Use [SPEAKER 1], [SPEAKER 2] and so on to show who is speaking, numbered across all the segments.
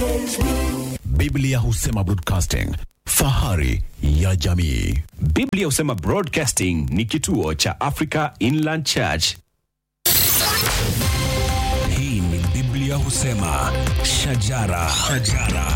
[SPEAKER 1] Biblia husema broadcasting, fahari ya jamii.
[SPEAKER 2] Biblia husema Broadcasting ni kituo cha Africa Inland Church.
[SPEAKER 3] Hii ni Biblia husema shajara, shajara.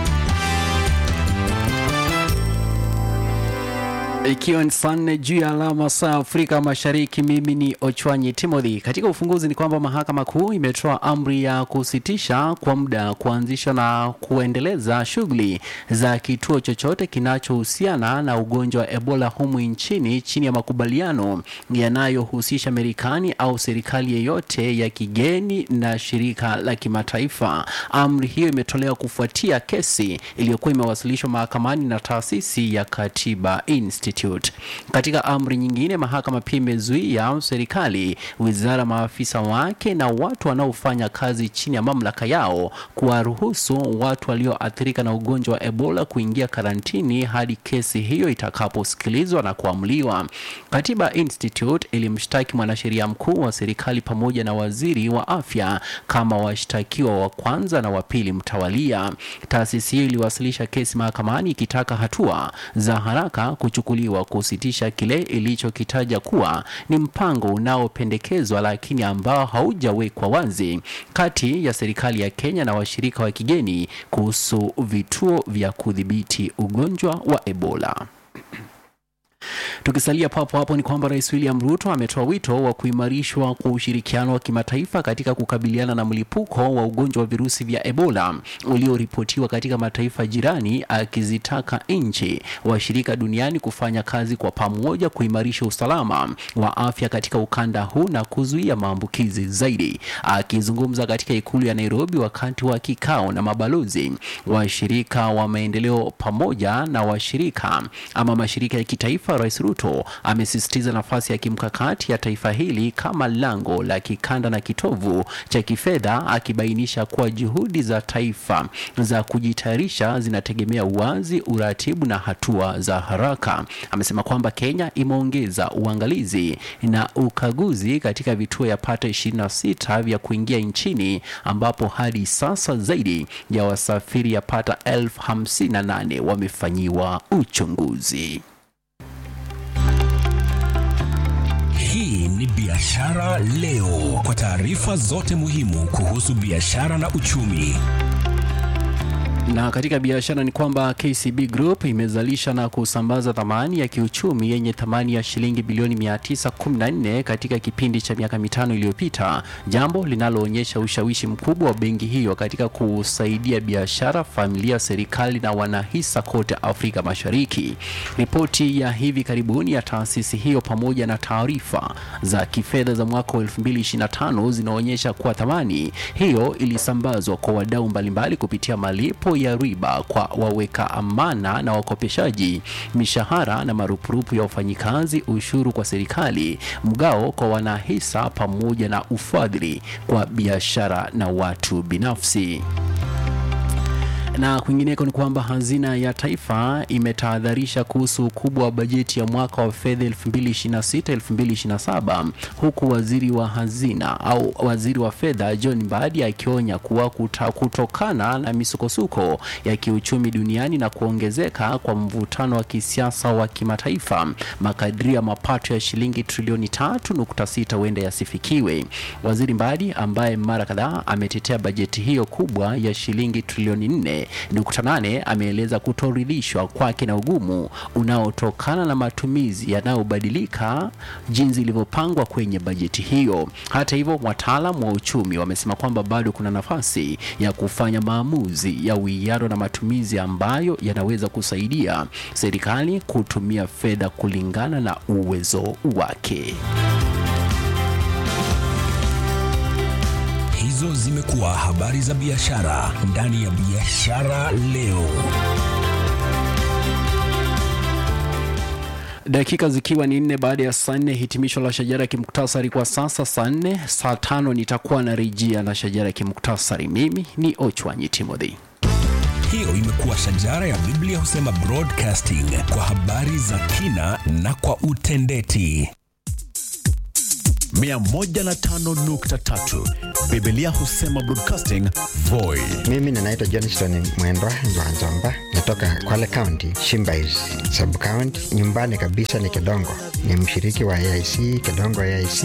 [SPEAKER 4] Ikiwa ni saa nne juu ya alama saa Afrika Mashariki, mimi ni Ochwanyi Timothy. Katika ufunguzi ni kwamba mahakama kuu imetoa amri ya kusitisha kwa muda kuanzisha na kuendeleza shughuli za kituo chochote kinachohusiana na ugonjwa wa Ebola humu nchini chini ya makubaliano yanayohusisha Marekani au serikali yeyote ya kigeni na shirika la kimataifa. Amri hiyo imetolewa kufuatia kesi iliyokuwa imewasilishwa mahakamani na taasisi ya Katiba Institute. Katika amri nyingine, mahakama pia imezuia serikali, wizara, maafisa wake na watu wanaofanya kazi chini ya mamlaka yao kuwaruhusu watu walioathirika na ugonjwa wa Ebola kuingia karantini hadi kesi hiyo itakaposikilizwa na kuamuliwa. Katiba Institute ilimshtaki mwanasheria mkuu wa serikali pamoja na waziri wa afya kama washtakiwa wa kwanza na wa pili mtawalia. Taasisi hiyo iliwasilisha kesi mahakamani ikitaka hatua za haraka kuchukuliwa kusitisha kile ilichokitaja kuwa ni mpango unaopendekezwa lakini ambao haujawekwa wazi kati ya serikali ya Kenya na washirika wa kigeni kuhusu vituo vya kudhibiti ugonjwa wa Ebola. Tukisalia papo hapo ni kwamba Rais William Ruto ametoa wito wa kuimarishwa kwa ushirikiano wa kimataifa katika kukabiliana na mlipuko wa ugonjwa wa virusi vya Ebola ulioripotiwa katika mataifa jirani, akizitaka nchi washirika duniani kufanya kazi kwa pamoja kuimarisha usalama wa afya katika ukanda huu na kuzuia maambukizi zaidi. Akizungumza katika ikulu ya Nairobi wakati wa kikao na mabalozi washirika wa maendeleo pamoja na washirika ama mashirika ya kitaifa, Rais Ruto amesisitiza nafasi ya kimkakati ya taifa hili kama lango la kikanda na kitovu cha kifedha, akibainisha kuwa juhudi za taifa za kujitayarisha zinategemea uwazi, uratibu na hatua za haraka. Amesema kwamba Kenya imeongeza uangalizi na ukaguzi katika vituo yapata 26 vya kuingia nchini ambapo hadi sasa zaidi ya wasafiri yapata elfu hamsini na nane wamefanyiwa uchunguzi.
[SPEAKER 3] Hii ni Biashara Leo, kwa taarifa zote muhimu kuhusu biashara na uchumi.
[SPEAKER 4] Na katika biashara ni kwamba KCB Group imezalisha na kusambaza thamani ya kiuchumi yenye thamani ya shilingi bilioni 914 katika kipindi cha miaka mitano iliyopita, jambo linaloonyesha ushawishi mkubwa wa benki hiyo katika kusaidia biashara, familia, serikali na wanahisa kote Afrika Mashariki. Ripoti ya hivi karibuni ya taasisi hiyo pamoja na taarifa za kifedha za mwaka wa 2025 zinaonyesha kuwa thamani hiyo ilisambazwa kwa wadau mbalimbali kupitia malipo ya riba kwa waweka amana na wakopeshaji, mishahara na marupurupu ya wafanyikazi, ushuru kwa serikali, mgao kwa wanahisa, pamoja na ufadhili kwa biashara na watu binafsi na kwingineko ni kwamba hazina ya taifa imetahadharisha kuhusu ukubwa wa bajeti ya mwaka wa fedha 2026-2027 huku waziri wa hazina au waziri wa fedha John Mbadi akionya kuwa kuta, kutokana na misukosuko ya kiuchumi duniani na kuongezeka kwa mvutano wa kisiasa wa kimataifa, makadirio ya mapato ya shilingi trilioni 3.6 huenda yasifikiwe. Waziri Mbadi ambaye mara kadhaa ametetea bajeti hiyo kubwa ya shilingi trilioni 4 nukta nane ameeleza kutoridhishwa kwake na ugumu unaotokana na matumizi yanayobadilika jinsi ilivyopangwa kwenye bajeti hiyo. Hata hivyo, wataalam wa uchumi wamesema kwamba bado kuna nafasi ya kufanya maamuzi ya uwiano na matumizi ambayo yanaweza kusaidia serikali kutumia fedha kulingana na uwezo wake.
[SPEAKER 3] Hizo zimekuwa habari za biashara ndani ya Biashara Leo.
[SPEAKER 4] Dakika zikiwa ni nne baada ya saa nne, hitimisho la shajara ya kimuktasari kwa sasa. Saa nne saa tano nitakuwa na rejea na shajara ya kimuktasari. Mimi ni Ochwanyi Timothy.
[SPEAKER 3] Hiyo imekuwa shajara ya Biblia husema broadcasting kwa habari za kina na kwa utendeti.
[SPEAKER 1] 105.3 Biblia husema broadcasting Voi.
[SPEAKER 5] Mimi ninaitwa Johnston Mwendwa Nzwanzomba, natoka Kwale County, Shimbais sub county. Nyumbani kabisa ni Kedongo, ni mshiriki wa AIC Kedongo AIC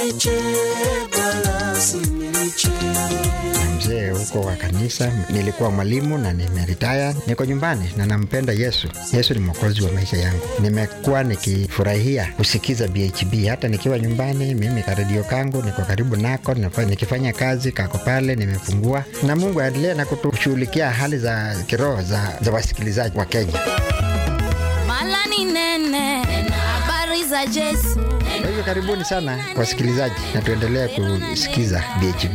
[SPEAKER 5] na mzee huko wa kanisa. Nilikuwa mwalimu na nimeritaya, niko nyumbani na nampenda Yesu. Yesu ni mwokozi wa maisha yangu. Nimekuwa nikifurahia kusikiza BHB hata nikiwa nyumbani. Mimi karedio kangu niko karibu nako, nafa- nikifanya kazi kako pale, nimefungua na Mungu aendelee na kutushughulikia hali za kiroho za, za wasikilizaji wa Kenya.
[SPEAKER 6] Mala ni nene, habari za Yesu.
[SPEAKER 5] Kwa hivyo karibuni sana wasikilizaji, na tuendelee kusikiza BHB.